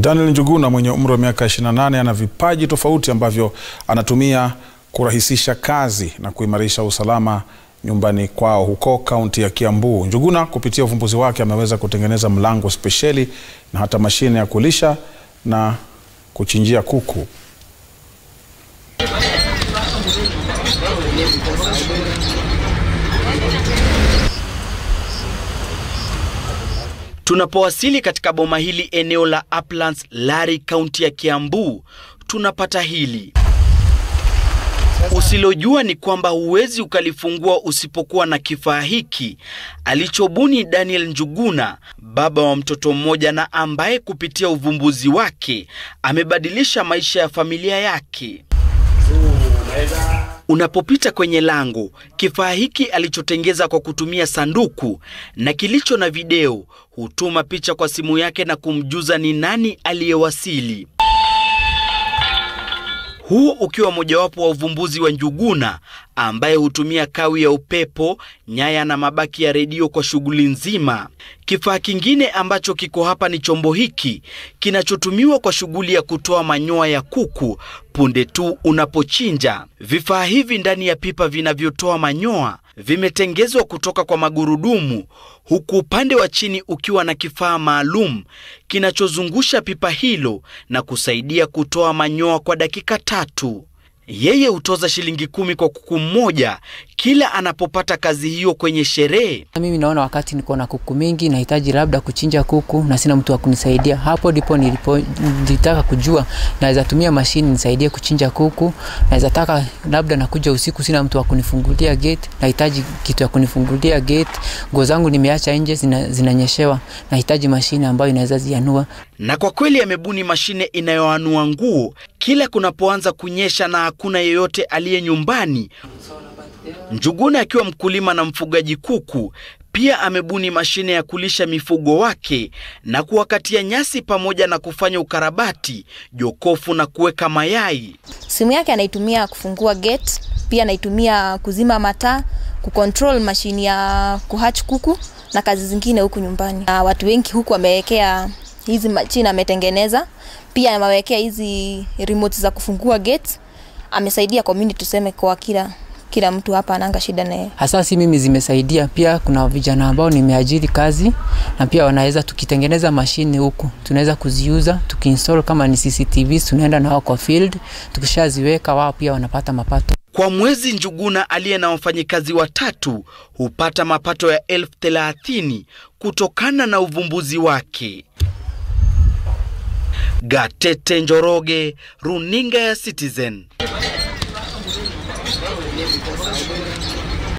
Daniel Njuguna mwenye umri wa miaka 28 ana vipaji tofauti ambavyo anatumia kurahisisha kazi na kuimarisha usalama nyumbani kwao huko kaunti ya Kiambu. Njuguna kupitia uvumbuzi wake ameweza kutengeneza mlango spesheli na hata mashine ya kulisha na kuchinjia kuku. Tunapowasili katika boma hili eneo la Uplands, Lari, kaunti ya Kiambu, tunapata hili usilojua ni kwamba huwezi ukalifungua usipokuwa na kifaa hiki alichobuni Daniel Njuguna, baba wa mtoto mmoja na ambaye kupitia uvumbuzi wake amebadilisha maisha ya familia yake. Unapopita kwenye lango, kifaa hiki alichotengeza kwa kutumia sanduku na kilicho na video hutuma picha kwa simu yake na kumjuza ni nani aliyewasili. Huu ukiwa mojawapo wa uvumbuzi wa Njuguna ambaye hutumia kawi ya upepo, nyaya na mabaki ya redio kwa shughuli nzima. Kifaa kingine ambacho kiko hapa ni chombo hiki kinachotumiwa kwa shughuli ya kutoa manyoya ya kuku punde tu unapochinja. Vifaa hivi ndani ya pipa vinavyotoa manyoya vimetengezwa kutoka kwa magurudumu, huku upande wa chini ukiwa na kifaa maalum kinachozungusha pipa hilo na kusaidia kutoa manyoya kwa dakika tatu. Yeye hutoza shilingi kumi kwa kuku mmoja kila anapopata kazi hiyo kwenye sherehe. Mimi naona wakati niko na kuku mingi, nahitaji labda kuchinja kuku na sina mtu wa kunisaidia. Hapo ndipo nilipo nilitaka kujua naweza tumia mashini nisaidie kuchinja kuku. Naweza taka labda nakuja usiku, sina mtu wa kunifungulia gate, nahitaji kitu ya kunifungulia gate. Nguo zangu nimeacha nje zina, zinanyeshewa, nahitaji mashine ambayo inaweza zianua. Na kwa kweli amebuni mashine inayoanua nguo kila kunapoanza kunyesha na hakuna yeyote aliye nyumbani. Njuguna akiwa mkulima na mfugaji kuku, pia amebuni mashine ya kulisha mifugo wake na kuwakatia nyasi pamoja na kufanya ukarabati, jokofu na kuweka mayai. Simu yake anaitumia kufungua gate, pia anaitumia kuzima mataa, kucontrol mashini ya kuhatch kuku na kazi zingine huku nyumbani. Na watu wengi huku wamewekea hizi machine ametengeneza, pia amewekea hizi remote za kufungua gate. Amesaidia community tuseme kwa kila kila mtu hapa ananga shida naye. Hasa si mimi zimesaidia, pia kuna vijana ambao nimeajiri kazi na pia wanaweza, tukitengeneza mashine huku tunaweza kuziuza tukiinstall, kama ni CCTV tunaenda nao kwa field, tukishaziweka wao pia wanapata mapato. Kwa mwezi Njuguna aliye na wafanyikazi watatu hupata mapato ya elfu thelathini kutokana na uvumbuzi wake. Gatete Njoroge, runinga ya Citizen.